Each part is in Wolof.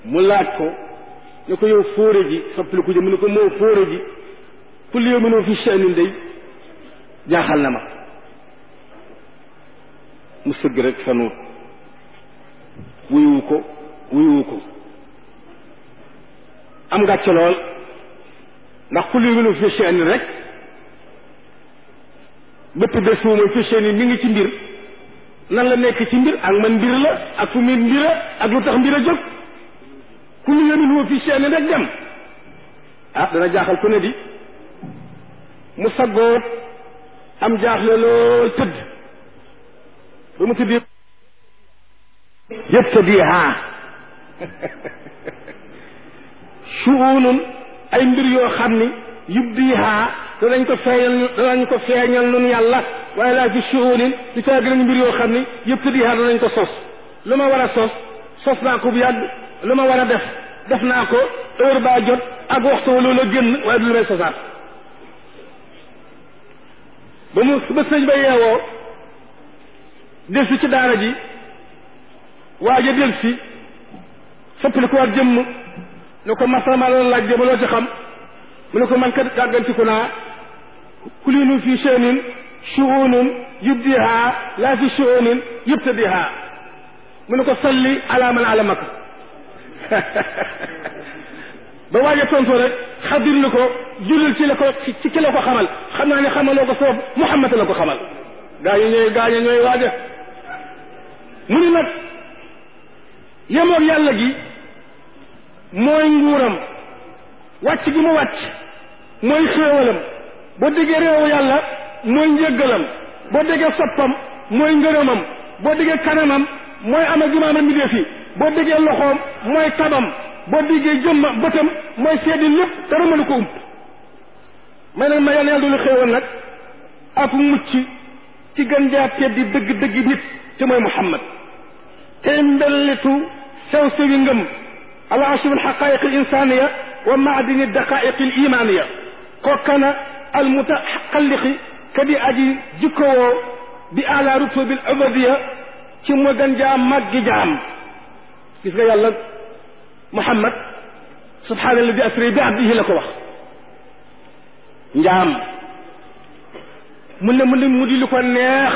mu laaj ko ne ko yow fóore ji soppali ko ji mu ne ko moo fóore ji kulli yow mënoo fi sha'nin day jaaxal na ma mu sëgg rek fanuut wuyuwu ko wuyuwu ko am ngàcce lool ndax kulli yow mënoo fi sha'nin rek bépp bés fu mooy fi sha'nin mi ngi ci mbir nan la nekk ci mbir ak man mbir la ak fu muy mbira ak lu tax mbir a jóg kulli yow mënoo fi sha'nin rek dem ah dana jaaxal ku ne di mu saggoot am jaaxle lool tëdd ba mu tëddee yëftadiha shuunun ay mbir yoo xam ni yubdiha danañ ko feeñal danañ ko feeñal nun yàlla waaye laa fi shuunin di taa gën mbir yoo xam ni yëftadiha danañ ko sos lu ma war a sos sos naa ko bu yàgg lu ma war a def def naa ko heure baa jot ak waxtu wa loolu génn waaye du lu may sosaat ba mu ba sëñ ba yeewoo delsi ci daara ji waaja delsi soppali ko waat jëmm ne ko masama loolu laaj jëma loo ci xam mu ne ko man kat gàggantiku naa kulinu fi sha'nin shu'unun yubdiha laa fi shu'unin yubtadiha mu ne ko salli ala man alamaka ba waaja tontoo rek xadir ni ko jullil ci la ko ci ki la ko xamal xam naa ne xamaloo ko sabab Muhammad la ko xamal gaañu ñooy gaañu ñooy waaja mu ni nag yemoog yàlla gi mooy nguuram wàcc gi mu wàcc mooy xéewalam boo déggee réewu yàlla mooy njëggalam boo déggee soppam mooy ngërëmam boo déggee kanamam mooy ama gimaama mbindéef yi boo déggee loxoom mooy tabam boo déggee jëmma bëtam mooy seedi lépp dara mënu ko ump may nag ma yàlla yàlla doolu xéewal nag ak mucc ci gën jaa teddi dëgg dëgg nit te mooy Muhammad tey mbellitu sew sewi ngëm ala ashib alxaqaiq alinsaniya wa maadini daqaiq alimaniya kookana almutaxalliqi kadi aji jikkowoo bi ala rutubi al ubadiya ci mu gën jaa màggi jaam gis nga yàlla Muhammad subhaana alladi asri bi abdihi la ko wax njaam mu ne mu ne mu di lu ko neex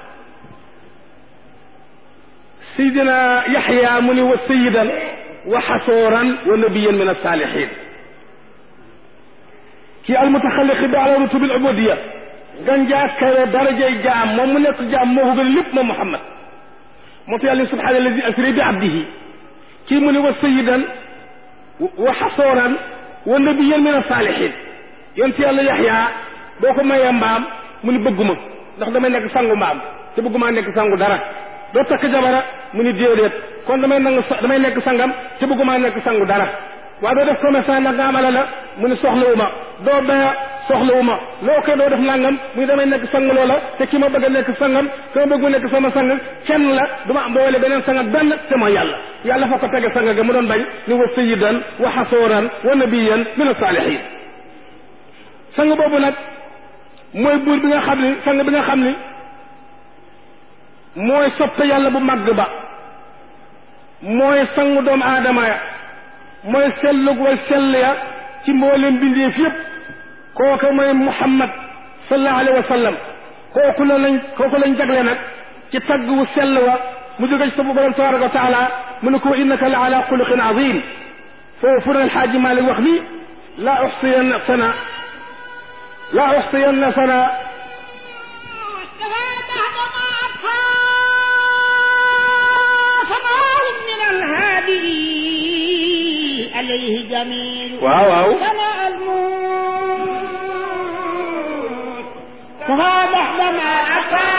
sayidina yaxya mu ni wa sayidan wa xasooran wa nabiyan min alsaalihin kii almutaxalliqi bi ala rutubi al ubudiya ganjaa kawe darajay jaam moom mu nekk jaam moo ko gën lépp moom Muhammad moo tax yàlla subhaana alladi asri bi abdihi kii mu ne wa sayidan wa xasooran wa nabiyan min alsaalihin yonent yàlla yaxya boo ko mayee mbaam mu ni bëgguma ndax damay nekk sangu mbaam te bëggumaa nekk sangu dara doo takk jabara mu ni déedéet kon damay nangu damay nekk sangam te bëggumaa nekk sangu dara waaye doo def commerçant ndax nga amala la mu ni soxlawu ma doo baya soxlawu ma loo koy doo def nangam mu ni damay nekk sang loola te ki ma bëgg a nekk sangam ki ma bëgg mu nekk sama sang kenn la du ma boole beneen sang benn te mooy yàlla yàlla fa ko tege sang ga mu doon bañ ni wa sayidan wa xasooran wa nabiyan min asalihin sang boobu nag mooy buur bi nga xam ni sang bi nga xam ni mooy soppe yàlla bu màgg ba mooy sangu doomu aadama ya mooy sellug way sell ya ci mboolem bindeef yépp kooku mooy muhammad sallallahu alayhi wa sallam kooku la lañ kooku lañ jagle nag ci tagg wu sell wa mu jóge ci sa borom tabaraka wa taala mu ne ko innaka la ala xuluqin azim foofu na alxaaji malik wax ni la uxsiyanna sana la uxsiyanna sana عليه جميل waaw waaw سمع الموت فهذا بعدما أتى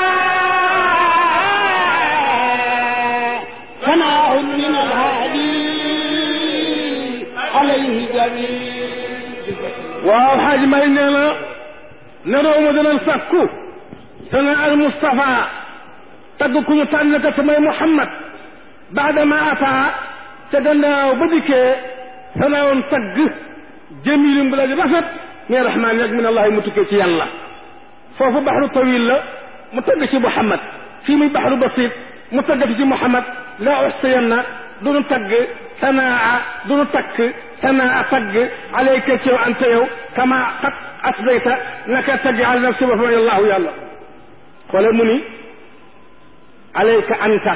سماع من الهادي عليه جميل waaw xaaji may nee na ne réew ma danañ sàkku te nga al Mustafa tagg ku ñu tànn ka te mooy Muhammad baadama ataa ca gannaaw ba dikkee sanaawoon tagg jamilim bu la di rafet min rahmaan ak min allahi mu tukkee ci yàlla foofu baxru tawil la mu tagg ci Muhammad fii muy baxru basit mu tagg ci Muhammad la uxsiyanna duñu tagg sanaa duñu takk sanaa tagg alayka ci yow anta yow kama qad asdayta naka tagg ala nafsi ba fa allahu yàlla xoole mu ni alayka anta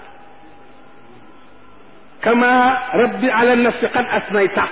kama rabbi ala nafsi qad asnayta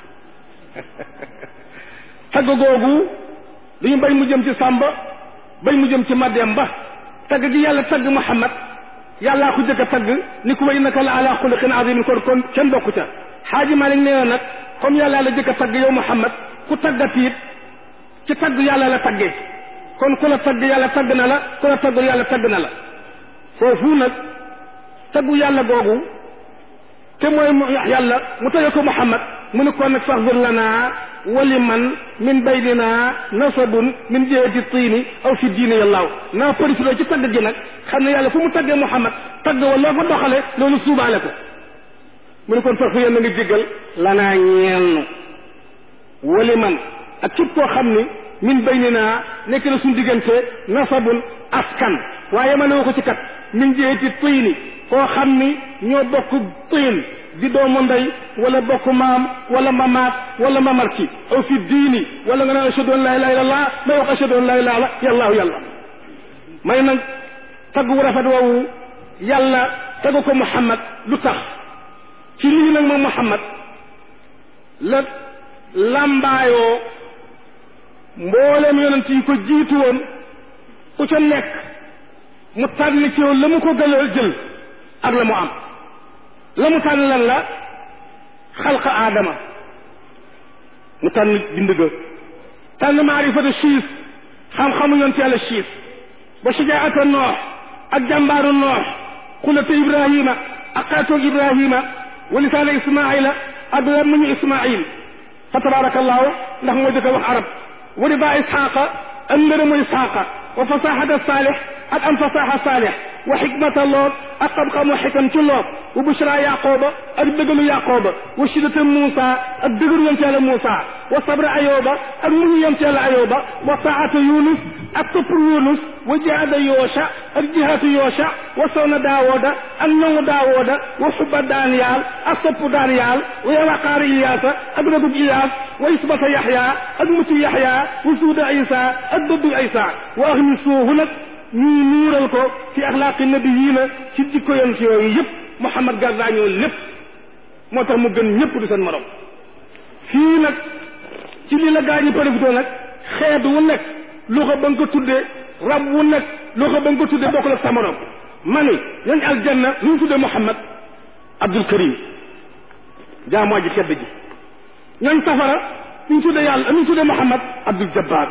tagg googu duñu bañ mu jëm ci sàmba bañ mu jëm ci mademba tagg gi yàlla tagg muhammad yàllaa ko jëkk a tagg ni ko wa innaka la ala xuluqin azimin kon kon kenn bokku ca xaaji malik nee na nag comme yàllaa la jëkk a tagg yow muhammad ku taggati it ci tagg yàlla la taggee kon ku la tagg yàlla tagg na la ku la taggul yàlla tagg na la foofu nag taggu yàlla googu te mooy yàlla mu tagge ko muhammad mu ne kon nag faxfir lana wali man min baynina nasabun min jihati tiini aw fi diine yàllaaw naa profité ci tagg gi nag xam ne yàlla fu mu taggee muhammad tagg wa loo fa doxale loolu suubaale ko mu ne kon faxfir yéen na nga jéggal lanaa ñeennu wali man ak képp koo xam ni min baynina nekk na suñu diggante nasabun askan waaye ma ne ko ci kat min jihati tiini koo xam ni ñoo bokk tiin di doomu ndey wala bokk maam wala mamaat wala mamarki aw fi diini wala nga naan ashhadu an la ilaha illallah may wax ashhadu an la ilaha illallah yàlla may nag tagg wu rafet woowu yàlla tagg ko muhammad lu tax ci lii nag moom muhammad la làmbaayoo mboolem yonent yi ko jiitu woon ku ca nekk mu tànn ci yow la mu ko gënal jël ak la mu am la mu tànn lan la xalqa aadama mu tànn bind ga tànn maarifata siis xam-xamu yonent yàlla siis ba shajaata noox ak jàmbaaru noox xulata ibrahima ak xaatoog ibrahima wa lisaana ismaila ak lammuñu ismail fa tabarakallahu ndax moo jëkk a wax arab wa riba isxaqa ak ngërëmu isxaqa wa fasaxata saalix ak am fasaxa saalix wa xikmata loot ak xam-xamu xikam ci loot wa bushra yaqooba ak dëggalu yaqooba wa shiddata Muusa ak dëggalu yonent yàlla Muusa wa sabra ayoba ak muñu yonent yàlla ayoba wa taata Yunus ak topp Yunus wa jihaada Yoosha ak jihaatu Yoosha wa sawna Daawooda ak ñoŋu Daawooda wa xubba Daaniyaal ak sopp Daaniyaal wa waqaari Iyaasa ak ragub Iyaas wa isbata Yaxya ak mucc Yaxya wa suuda Isa ak dëddu Isa wa axni suuhu nag ñuy nuural ko ci axlaaqi nabiyiina ci jikko yonent yooyu yëpp Muhammad gardaañoo lépp moo tax mu gën ñëpp du seen morom fii nag ci li la gaa ñi profité nag xeet wu nekk loxo ba nga ko tuddee rab wu nekk loxo ba nga ko tuddee bokkul ak sa morom ma ni ñooñ aljanna lu ñu tuddee Muhammad Abdul Karim jaamoo ji tedd ji ñooñ safara lu ñu tuddee yàlla lu ñu tuddee Muhammad Abdul Jabbar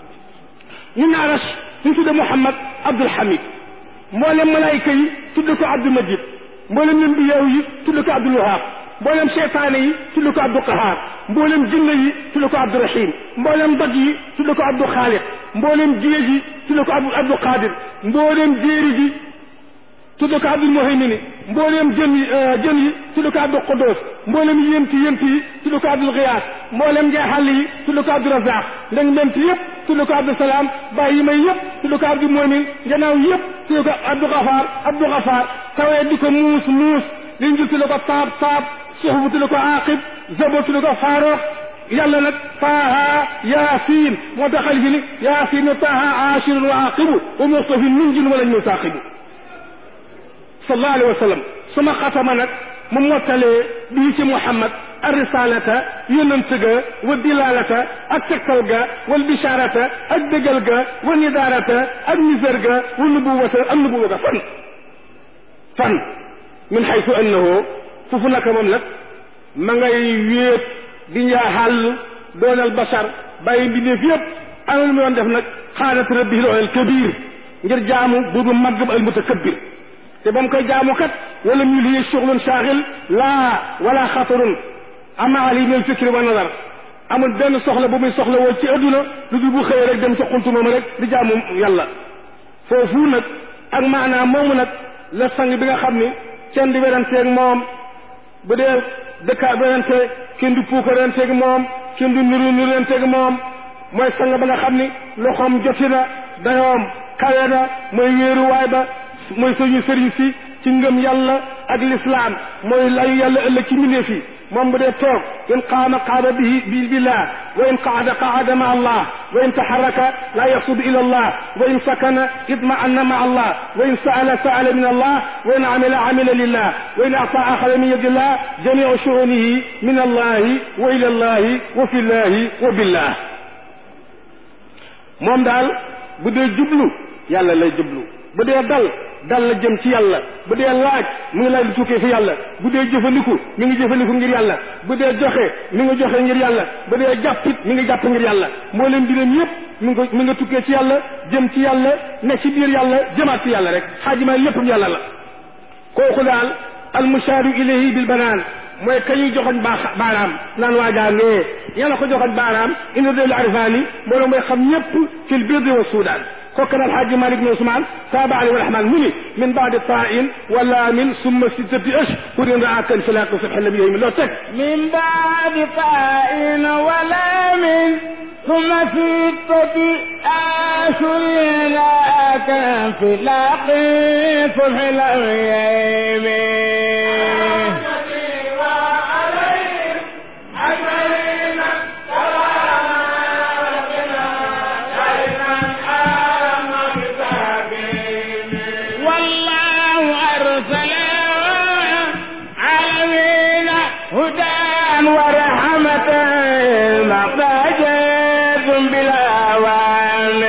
ñun arash lu ñu tuddee Muhammad Abdul Hamid mboolem malaayika yi tudde ko Abdul Majid mboolem lambiyaa yi tudde ko Abdul Wahab mboolem seytaane yi tudde ko Abdul Qahar mboolem jinne yi tudde ko Abdul Rahim mboolem doj yi tudde ko Abdul Xaaliq mboolem géej yi tudde ko Abdul Abdul Qadir mboolem jéeri ji tudde ko Abdul Muhaymini mboolem jën yi jën yi tudde ko Abdul Quddus mboolem yént yént yi tudde ko Abdul Xiyaas mboolem njeexal yi tudde ko Abdul Razaq ndeng ment yëpp tudde ko Abdul Salaam bàyyi yi may yëpp tudde ko Abdul Mumin gannaaw yëpp tudde ko Abdul Gafaar Abdul Gafaar tawee di ko muus muus liñ jël tudde ko taab taab suxbu tudde ko Aqib Zabur tudde ko Faaruq yàlla nag taaha yaasin moo tax xalifi ni yaasin taaha aashirun wa aqibu wa muxtafin min jin wala ñu taaqibu sallallahu alayhi wa sallam suma xatama nag mu mottalee bii ci Muhammad arisalata yonent ga wa dilalata ak tegtal ga wal bisharata ak dëggal ga wa nidarata ak nisar ga wa nubuwata ak nubuwa ga fan fan min xaytu annahu foofu naka moom nag ma ngay wéet di njaa xàll doonal bashar bàyyi mbindeef yëpp ana lu mu doon def nag xaalat rabbi al kabir ngir jaamu buubu màgg ba al mutakabbir te ba mu koy jaamu kat wala ñu lii shughulun shaaghil laa wala xatarun ama ali min fikri wa nazar amul benn soxla bu muy soxla woon ci adduna lu dul bu xëyee rek dem sa xuntu moom rek di jaamu yàlla foofu nag ak maanaam moomu nag la sang bi nga xam ni kenn di weranteeg moom bu dee dëkkaa werante kenn du puukaranteeg moom kenn du niru niranteeg moom mooy sang ba nga xam ni loxoom joti na dayoom kawe na mooy wéeruwaay ba mooy suñu sëriñ si ci ngëm yàlla ak lislaam mooy layu yàlla ëllëg ci mbindeef yi moom bu dee toog in qaama qaama bihi bi billah wa in qaada qaada ma allah wa in taxaraka laa yaxsudu ila allah wa in sakana itma'anna ma allah wa in saala saala min allah wa in amila amila lillah wa in ata axada min yadillah jamiu shuunihi min allahi wa ila allahi wa fi llahi wa billah moom daal bu dee jublu yàlla lay jublu bu dee dal dal la jëm ci yàlla bu dee laaj mu ngi laaj lu tukkee fi yàlla bu dee jëfandiku mi ngi jëfandiku ngir yàlla bu dee joxe mi ngi joxe ngir yàlla bu dee jàppit mi ngi jàpp ngir yàlla moo leen mbiram yépp mi ngi mi nga tukkee ci yàlla jëm ci yàlla ne ci biir yàlla jëmaat ci yàlla rek xaajima léppam yàlla la kooku daal almushaaru ilayhi bil banaan mooy ka ñuy joxoñ baa baaraam naan waajaa ngee yàlla ko joxoñ baaraam ina del arifaani mbooloo mooy xam ñépp fil birdi wa suudaan kokkana alxaaji malik bin usmaan taaba ali warahman mu ni min baadi tain wa laamin summa sittati ashhurin raa kan filaaqi subhi nabi yooyu mi loo teg من بعد طائن ولام ثم ستة أشهر لك في لاقي صبح الأيام والله أرسل عالمين هدى ورحمة مقاجد بالأوان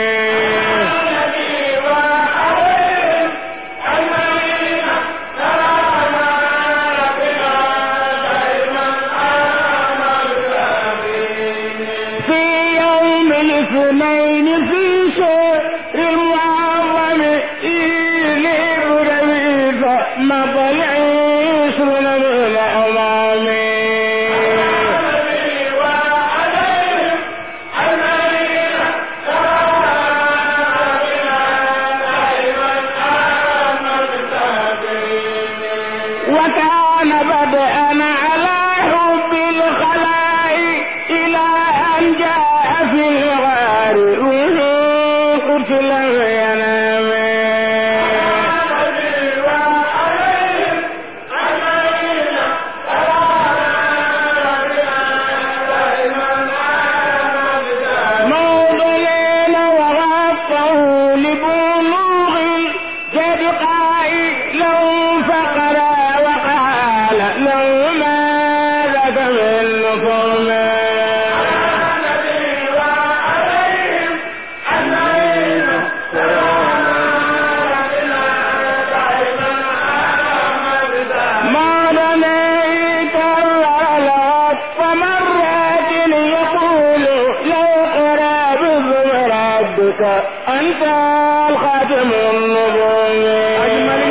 في يوم الاثنين في شهر المعظم إلي برميز مطلع عشرون من الأمام وكان بدءا على حب الخلاء إلى أن جاء في الغار قتل ينام موضلين وغطوا لبلوغ الجد قائلا فقرا وقال له ما لك من نصر ما رميت الغلط مرات يقول لو قرى باسم ربك أنت الخاتم النبوي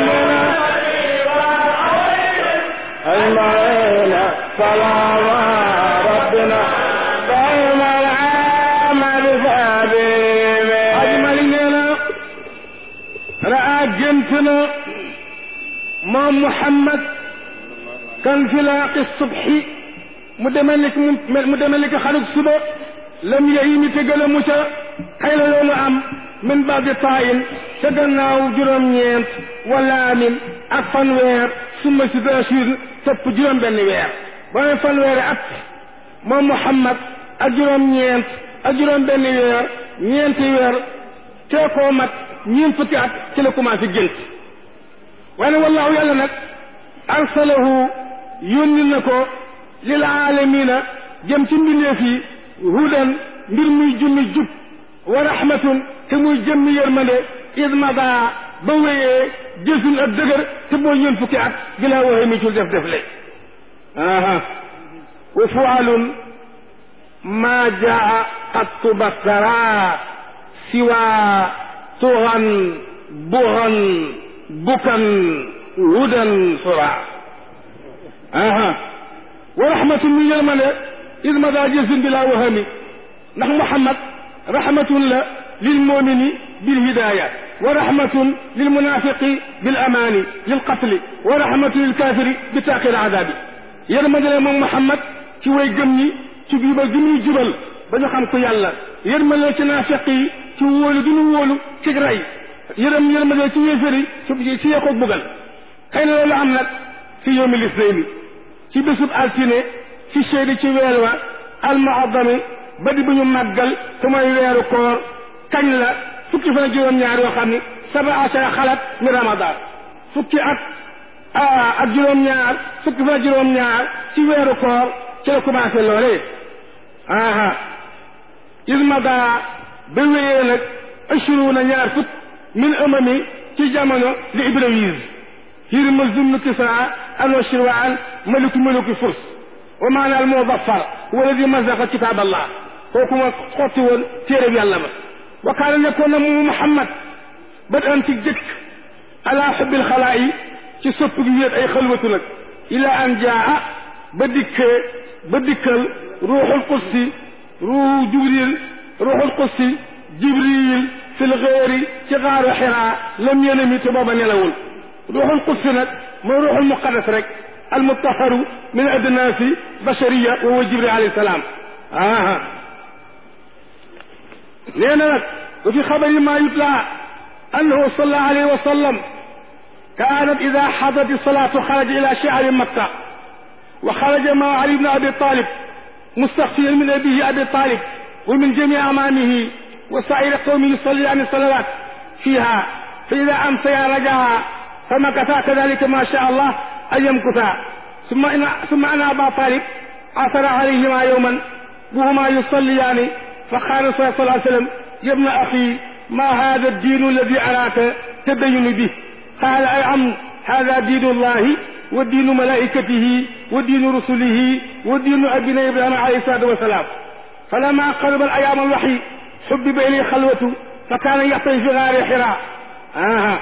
أجمعين سلام ربنا دائم العمل ثابت ajmali nee na raa gént na moom muhammad kan filaaqi subhi mu demee ni ki mu mu demee ni ki xarug suba lam yeyi mi te gën a mu ca xëy na loolu am min baadi taayin ca gannaaw juróom-ñeent wala amin ak fanweer summa si dashir topp juróom benn weer ba ne fanweeri at moom muhammad ak juróom-ñeent ak juróom benn weer ñeenti weer tee koo mat ñeent fukki at ci la commencé gént waaye nag wallaahu yàlla nag arsalahu yónni na ko lil aalamina jëm ci mbindeef yi hudan mbir muy jummi jub wa rahmatun te muy jëmmi yërmande idmada ba wéyee jësun ak dëgër te boo ñeent fukki at gilaa waxee mi cul def def le aha wa fualun ma jaa qattu basara siwa tuxan buxan bukan hudan sura aha wa rahmatun mi yërmande isma daa jësin bi laa wahami ndax muhammad rahmatun la lil mumini bil hidaya wa rahmatun lil munafiqi bil amani lil qatli wa rahmatun lil kafiri bi taaqil adabi yërmande la moom muhammad ci way gëm ñi ci jubal gi muy jubal ba ñu xam ko yàlla yërmande ci naafiq yi ci wóolu gi ñu wóolu ci rey yërëm yërmande ci yéefar yi ci ci yeekoog bugal xëy na loolu am nag fi yawmi lisnayni ci bésub altine fi sheydi ci weer wa almuaddami ba di bu ñu màggal te mooy weeru koor kañ la fukki fan ak juróom-ñaar yoo xam ni saba achara xalat mi ramadan fukki at ak juróom-ñaar fukki fan ak juróom-ñaar ci weeru koor ci la commencé loolee aha ismada ba wéyee nag ashuruuna ñaar fukk min amami ci jamono li ibrawise hirmuz zumnu kisra anwashirwaan maliku maliku furs wa maana al mudaffar huwa alladi mazaqa kitab allah kooku ma xotti woon téereb yàlla ba wa kaana nekkoon na mu muhammad ba am ci jëkk ala xubbil xalaa yi ci sopp gi wéet ay xalwatu nag ila an jaa ba dikkee ba dikkal ruuxul qudsi ruuxu jibril ruuxul qudsi jibril fil xeeri ci xaaru xiraa lam yenami te booba nelawul ruuxul qudsi nag mooy ruuxul muqaddas rek almutaharu min adnaasi bashariya wa huwa jibril alayhi salaam aha nee na nag wa fi xabari ma yutla annahu sallallahu alayhi wa sallam kaanat ida xadat salaatu xaraja ila shi'ari makka wa xaraja ma ali ibn abi talib mustaxfiyan min abihi abi talib wa min jami amaamihi wa saa'iri qawmi yusalli an salawat fiha fa ida amsaya rajaha فمكثا كذلك ما شاء الله أن يمكثا ثم إن ثم أن أبا طالب عثر عليهما يوما وهما يصليان فقال صلى الله عليه وسلم يا ابن أخي ما هذا الدين الذي أراك تدين به قال أي عم هذا دين الله ودين ملائكته ودين رسله ودين أبينا إبراهيم عليه الصلاة والسلام فلما قرب الأيام الوحي حبب إليه خلوته فكان يحتج في غار حراء آه.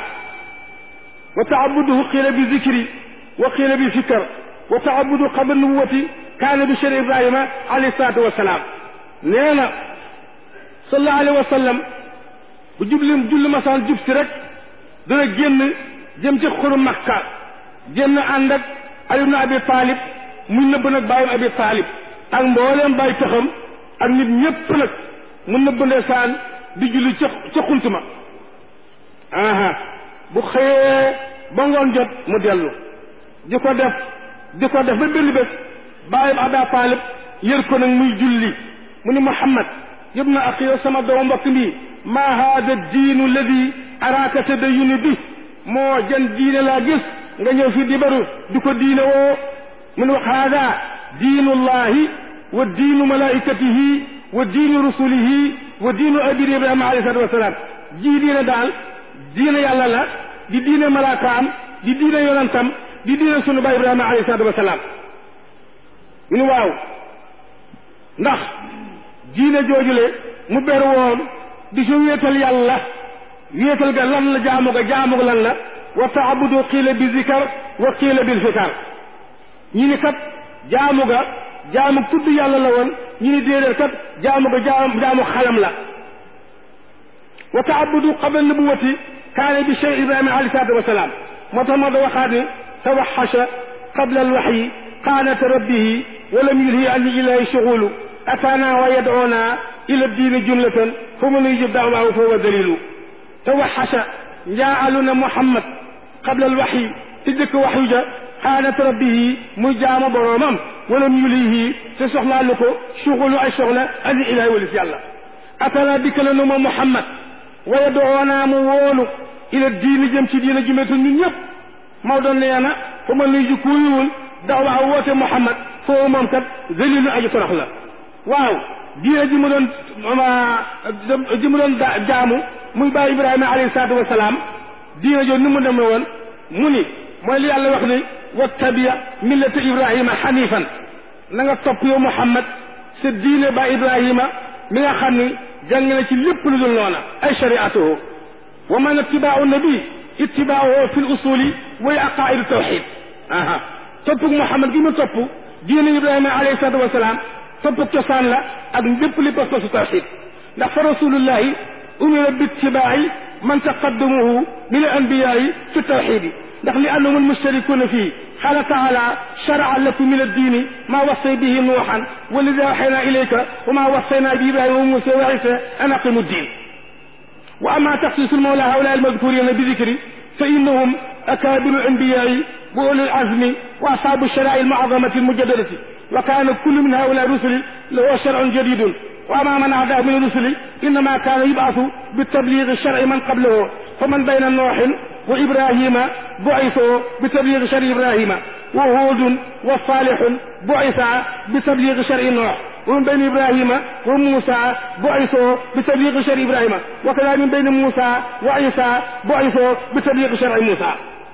وتعبده قيل بذكر وقيل بفكر وتعبد قبل النبوة كان بشر إبراهيم عليه الصلاة والسلام نينا صلى الله عليه وسلم bu jublim julli masaan jub si rek dana génn jëm ci xuru makka génn ànd ak Ali ibn Abi Talib muy nëbb nag bàyyam Abi Talib ak mbooleem bàyyi taxam ak nit ñépp nag mu nëbb ndeysaan di julli ca ca xuntuma aha bu xëyee ba ngoon jot mu dellu di ko def di ko def ba benn bés bàyyam Abi Talib yër ko nag muy julli mu ni Muhammad yëpp na ak yow sama doomu mbokk mi ma hada diinu alladi araaka tadayuni bi moo jën diine laa gis nga ñëw fi di baru di ko diine woo mun wax hada diinu llahi wa diinu malaikatihi wa diinu rusulihi wa diinu abiri ibrahima alayhi salatu wasalaam jii diine daal diine yàlla la di diine malaakaam di diine yonantam di diine sunu baay ibrahima alayhi salatu wasalaam ñu waaw ndax diine joojule mu ber woon di si wéetal yàlla wéetal ga lan la jaamu ga jaamu ga lan la wa taabudu qiila bi zikar wa qiila bil fikar ñi ni kat jaamu ga jaamu tudd yàlla la woon ñi ni déedéet kat jaamu ga jaamu jaamu xalam la wa taabudu qabla nubuwati kaane bi cheikh ibrahima alayhi salaatu wasalaam moo tax moo da waxaat ni tawaxasha qabla alwaxyi qaanata rabbihi walam yulhi an ilahi shughulu ataana wa yad'una ila diini jumlatan fa man yujib da'waahu fa huwa dalilu tawaxasha njaalu na Muhammad qabla alwaxyi ci dëkk waxyu ja xaanat rabbihi muy jaamu boroomam walam yulihi te soxlaalu ko suxulu ay soxla ani ilahi walis yàlla atana dikk la nu ma Muhammad wa yad'una mu woolu ila diini jëm ci diina jumlatan ñun ñëpp Maodo nee na fa man yujib ku yiwul da'waahu woote Muhammad foofu moom kat dalilu aji torox la waaw diine ji mu doon ji mu doon jaamu muy bàyyi ibrahima alayhi salaatu wasalaam diine jooju ni mu demee woon mu ni mooy li yàlla wax ni wattabiya millata ibrahima xanifan na nga topp yow muhammad sa diine ba ibrahima mi nga xam ni jàng na ci lépp lu dul noona ay shariatuhu wa man ittibaau nabi ittibaauhu fi l usuli way aqaidu tawxid aha toppug muhammad gi mu topp diine ibrahima alayhi salaatu wasalaam topp cosaan la ak lépp li pas pasu tawxid ndax fa rasulullahi umira bittibaai man taqaddamuhu min al anbiyaai fi tawxidi ndax li annahum almustarikuna fii qaala taala sharaa lakum min addini ma wassay bihi nuuxan walidi awxayna ilayka wa ma wassayna bi ibrahima wa musa wa isa an aqimu ddin wa ama taxsisu lmawla haula almadkurina bi dikri fa innahum akaabiru anbiyaai wa ulul azmi wa ashaabu sharaai almuazamati almujaddadati wa kaana kullu min haulai rusuli lahu shar'un jadidun wa ama man adaa min rusuli innama kaana yub'athu bitabligi shar'i man qablahu fa man bayna nooxin wa ibrahima bu'ithu bitabligi shar'i ibrahima wa huudun wa saalihun bu'itha bitabligi shar'i noox ومن بين إبراهيم وموسى بعثوا بتبليغ شرع إبراهيم وكذا من بين موسى وعيسى بعثوا بتبليغ شرع موسى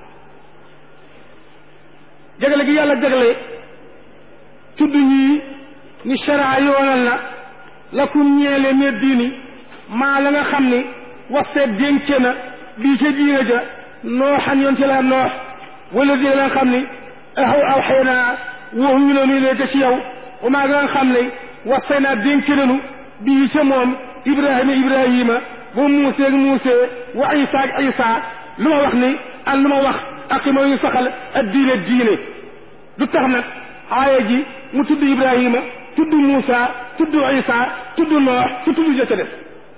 jagle gi yàlla jagle tudd ñii ni sharaa yoonal na lakum ñeele ne diini maa la nga xam ni waseet dénke na bii ca diina ja nooxan yoon ci la noox wala di la nga xam ni aw aw xëy naa woo ñu ne léegi ci yow wa maa nga xam ne wasay naa dénk nanu bii ca moom ibrahima ibrahima wa muuse ak muuse wa isa ak isa lu ma wax ni ak lu ma wax ak ma yu saxal ak diine diine du tax nag aaya ji mu tudd ibrahima tudd muusa tudd isa tudd noox su tudd ja ca def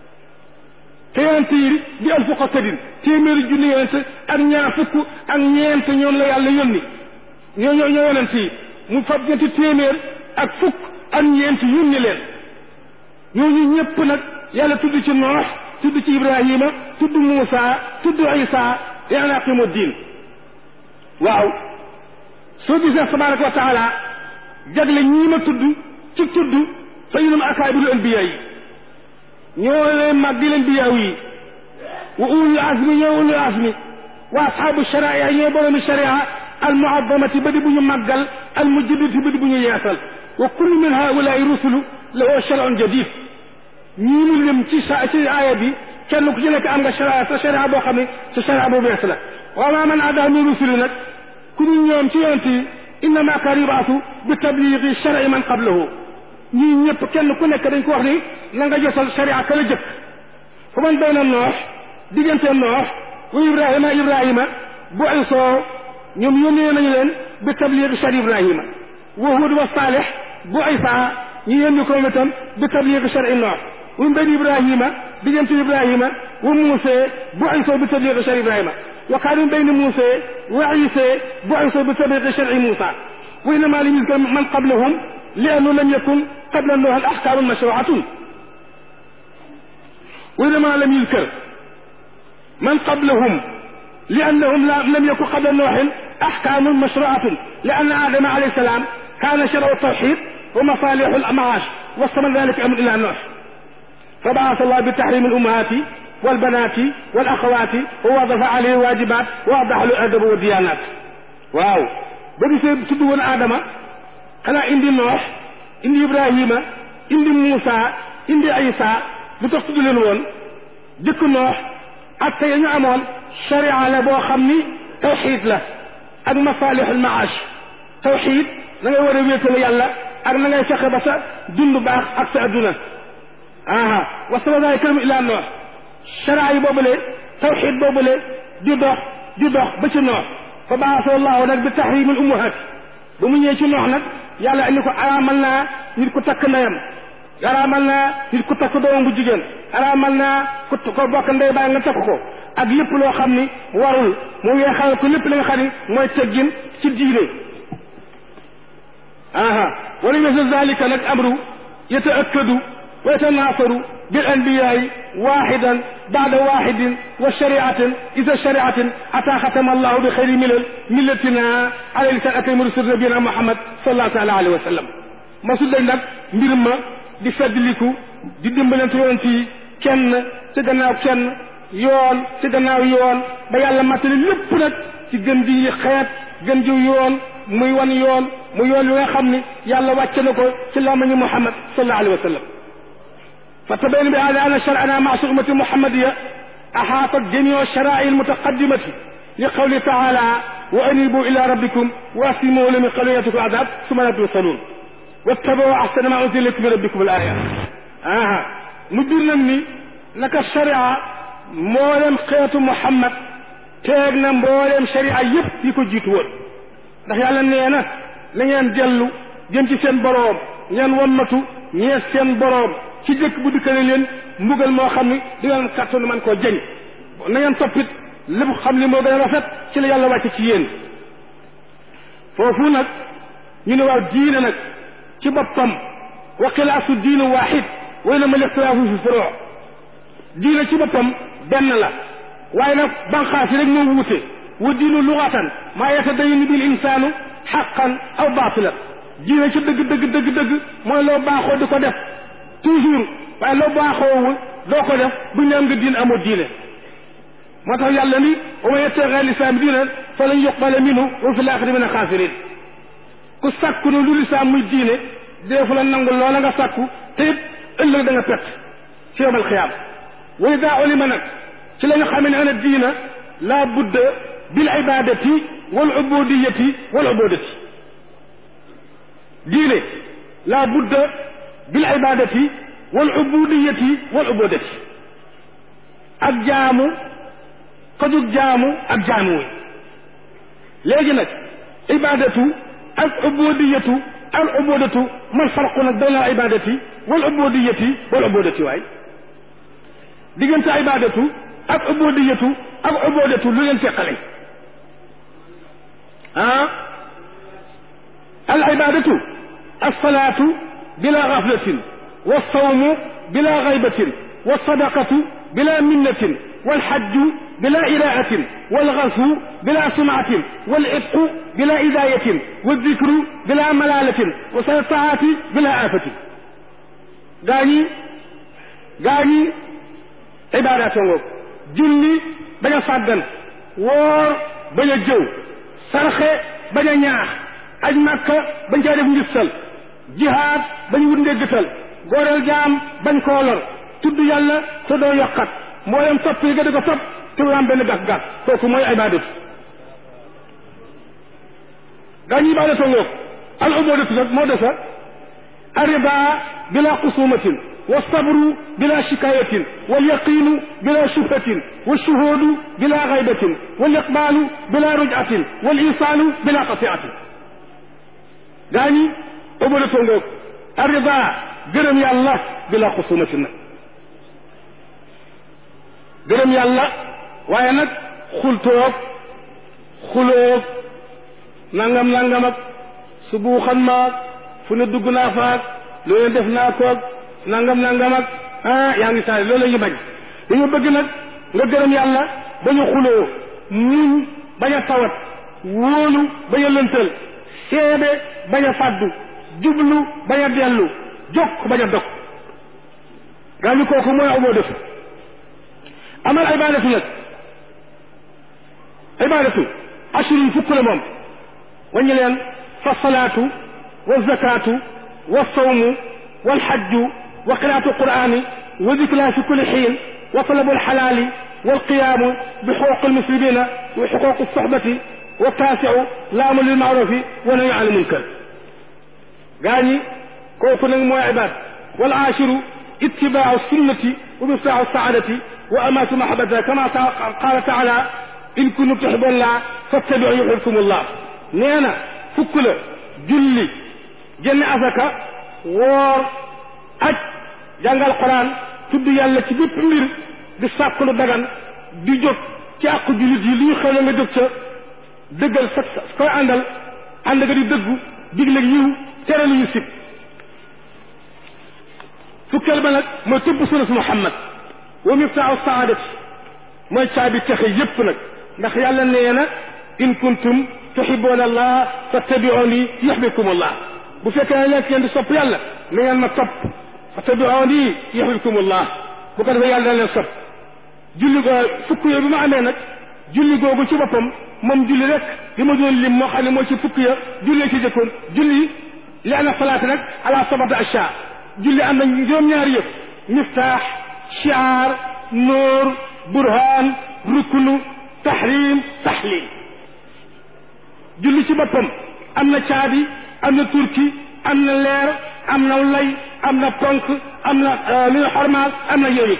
te yonent yi di alfu xasadin téeméeri junni yonent ak ñaar fukk ak ñeent ñoom la yàlla yónni ñoo ñoo ñoo yonent yi mu fab ñetti téeméer ak fukk ak ñeent yónni leen ñooñu ñëpp nag yàlla tudd ci noox tudd ci ibrahima tudd muusa tudd isa li an aqimu diin waaw soo gisee tabaraka wa taala jagle ñii ma tudd ci tudd fa ñunum akaabiru anbiya yi ñoo leen mag di leen biyaaw yi wa ulul azmi ñoo ulul azmi wa ashaabu sharia ñoo boroomi sharia al muazamati ba di bu ñu màggal al mujaddati ba di bu ñu yeesal wa kullu min haulaai rusulu lahu shar'un jadid ñii mu lim ci sa ci aaya bi kenn ku ci nekk am nga sharia sa sharia boo xam ne sa sharia bu bees la wa ma man adaa min rusuli nag ku ñu ñoom ci yonent yi innama kaana yubaasu bi tabligi shar'i man qablahu ñii ñëpp kenn ku nekk dañ ko wax ni na nga jotal sharia ka la jëkk fu man bayna noox diggante noox wa ibrahima ibrahima bu isoo ñoom yónnee nañu leen bi tabligi shari ibrahima wa hud wa saalih bu isa ñu yónni ko itam bi tabligi shari noox wa bayna ibrahima diggante ibrahima wa muuse bu isoo bi tabligi shari ibrahima wa kaana min bayni muuse wa isa bu isoo bi tabligi shari muusa wa innama lam yuzkar man qablahum li annahu lam yakun qabla noox al ahkaamu mashruatun wa innama lam yuzkar من قبلهم لأنهم لم يكن قبل نوح أحكام مشروعة لأن آدم عليه السلام كان شرع التوحيد ومصالح المعاش واستمر ذلك أمر إلى نوح فبعث الله بتحريم الأمهات والبنات والأخوات ووظف عليه واجبات ووضح له الأدب والديانات واو بدي تدون آدم خلا إندي نوح إندي إبراهيم إندي موسى إندي عيسى بتقصد لون ديك نوح ak ya ñu amoon sharia la boo xam ni tawxid la ak masalihul maash tawxid da ngay war a wéetal yàlla ak na ngay fexe ba sa dund baax ak sa adduna aha wasala daay këram ilaa noox sharia yi boobule tawxid boobule di dox di dox ba ci noox fa baasa allahu nag bi tahrimil ummahat ba mu ñëwee ci noox nag yàlla indi ko araamal naa nit ku takk ndeyam araamal naa nit ku takk doomam bu jigéen araamal naa ku ko bokk ndey baay nga takk ko ak lépp loo xam ni warul mu weexal ko lépp li nga xam ni mooy teggin ci diine aha wala misl zalika nag amru yataakkadu wa yatanaasaru bil anbiyaai waxidan bada waxidin wa shariatin isa shariatin ata xatama allahu bi xayri milal millatina ala lisan akrim rusul nabiyina muhammad sallallahu taala alayhi wa sallam masul dañ nag mbir ma di feddliku di dimbalante yoon ci kenn ci gannaaw kenn yoon ci gannaaw yoon ba yàlla matali lépp nag ci gën di xeet gën jiw yoon muy wan yoon mu yoon wi nga xam ni yàlla wàcce na ko ci lamañu muhammad sallallahu alayhi wa sallam fa tabayna bi hada anna shar'ana ma'a ummati muhammadiya ahaatat jamiu shara'i almutaqaddimati li qawli taala wa anibu ila rabbikum wa aslimu lahu min qabli yatikum adab summa la tusalun wattabau ahsana ma unzila ilaykum min rabbikum al ayat aha mu bir nag ni naka sharia mboolem xeetu muhammad teeg na mbooleem sharia yépp yi ko jiitu woon ndax yàlla nee na na ngeen dellu jëm ci seen boroom ngeen wammatu ñees seen boroom ci jëkk bu dikkale leen mbugal moo xam ni di ngeen kàttanu man koo jañ na ngeen toppit lépp xam li moo gën a rafet ci la yàlla wàcce ci yéen foofu nag ñu ne waaw diine nag ci boppam wa xilaasu diinu waaxid way na ma lixtilaafu fi furoo diine ci boppam benn la waaye nag banqaas yi rek moo wuute wa diinu lugatan maa yatadayanu bil insaanu xaqan aw baatilan diine ci dëgg dëgg dëgg dëgg mooy loo baaxoo di ko def toujours waaye loo baaxoowul doo ko def bu ñu am nga diine amoo diine moo tax yàlla ni wa man yabtaghi lislaam diinan falan yuqbala minhu wa fi l-aaxirati mina xaasiriin ku sàkku ne lu lislaam muy diine deefu la nangu loola nga sàkku te it ëllëg da nga pett ci yawmal xiyaam wa idaa ulima nag ci la ñu xamee ne ana diina laa budda bil ibadati wal ubudiyati wal ubudati diine laa budda bil ibadati wal ubudiyati wal ubudati ak jaamu kajug jaamu ak jaamu wi léegi nag ibadatu ak ubudiyatu al ubudatu man farqu nag bayna al ibadati wal ubudiyati wal ubudati waay diggante ibadatu ak ubudiyatu ak ubudatu lu leen teqale ah al ibadatu alsalatu bila gaflatin walsawmu bila gaybatin walsadaqatu bila minnatin walxajju bila iraatin walgaswu bila sumatin walitqu bila idayatin waldikru bila malalatin wasaltaati bila afatin gaa ñi gaa ñi ibaadaatoo ngoog julli bañ a sàggan woor bañ a jëw sarxe bañ a ñaax aj màkka bañ caa def ngistal jihaad bañ wut ndéggatal góoreel jaam bañ koo lor tudd yàlla te doo yokkat mboolem topp yi nga di ko topp te du am benn gàkk-gàkk kooku mooy ibaadatu gaa ñi ibaadatoo ngoog al ubudatu nag moo desa arriba bila xusumatin والصبر بلا شكاية واليقين بلا شبهة والشهود بلا غيبة والإقبال بلا رجعة والإيصال بلا قطيعة داني أبولة الرضا جرم يا الله بلا خصومة جرم يا الله وينك خلتوك خلوك nangam nangam ak subuuxan maag fu ne dugg naa faak loolu def naa koog nangam nangam ak ah yaa ngi saali loolu la ñu bañ dañu bëgg nag nga gërëm yàlla bañ a xuloo muñ bañ a tawat wóolu bañ a lëntal seede bañ a fàddu jublu bañ a dellu jokk bañ a dog gaa ñu kooku mooy amoo def amal ibadatu nag ibadatu ashurin fukk la moom waññi leen fa salaatu wa zakaatu wa sawmu والحج وقراءة القرآن وذكرها في كل حين وطلب الحلال والقيام بحقوق المسلمين وحقوق الصحبة والتاسع لام للمعروف ونهي عن المنكر غاني كوكو مو عباد والعاشر اتباع السنة ومفتاح السعادة وأمات محبتها كما قال تعالى إن كنتم تحبون الله فاتبعوا يحبكم الله نينا فكل جلي جن أزكى woor aj jàngal quran tudd yàlla ci bépp mbir di sàkk lu dagan di jóg ci àqu jullit yi li ñu xëy nga jóg ca dëggal sa koy àndal ànd nga di dëggu digle yiw tere lu ñu sib fukkeel ba nag mooy tëbb sunna muhammad wa miftaahu saadati mooy caabi texe yépp nag ndax yàlla nee na in kuntum tuhibbuna allah fattabi'uni yuhibbukum allah bu fekkee ne nekk ngeen di sopp yàlla na ngeen ma topp fattabi'uni yuhibbukumullah bu ko defee yàlla dana leen sopp julli go fukk yooyu bi ma amee nag julli googu ci boppam moom julli rek li ma doon lim moo xam ne mooy ci fukk ya julli ci jëkkoon julli li ana salaata nag ala sabata asha julli am na juróom-ñaari yëpp miftaax shiar nóor burhaan ruknu tahrim tahlil julli ci boppam am na caabi am na turki am na leer am na lay am na ponk am na lu ñu xormaal am na yooyu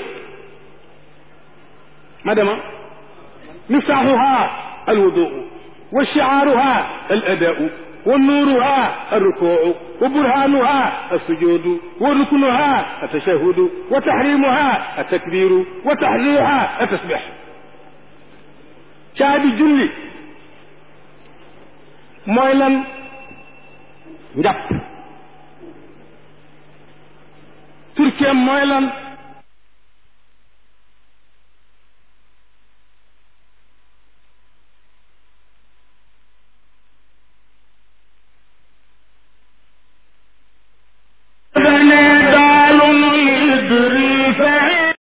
ma dema miftaaxuha alwuduu wa shiaaruha aladau wa nuuruha alrukuu wa burhaanuha alsujuudu wa ruknuha altashahudu wa tahrimuha altakbiru wa tahliluha altasbix caabi julli mooy lan njàpp turkeem mooy lan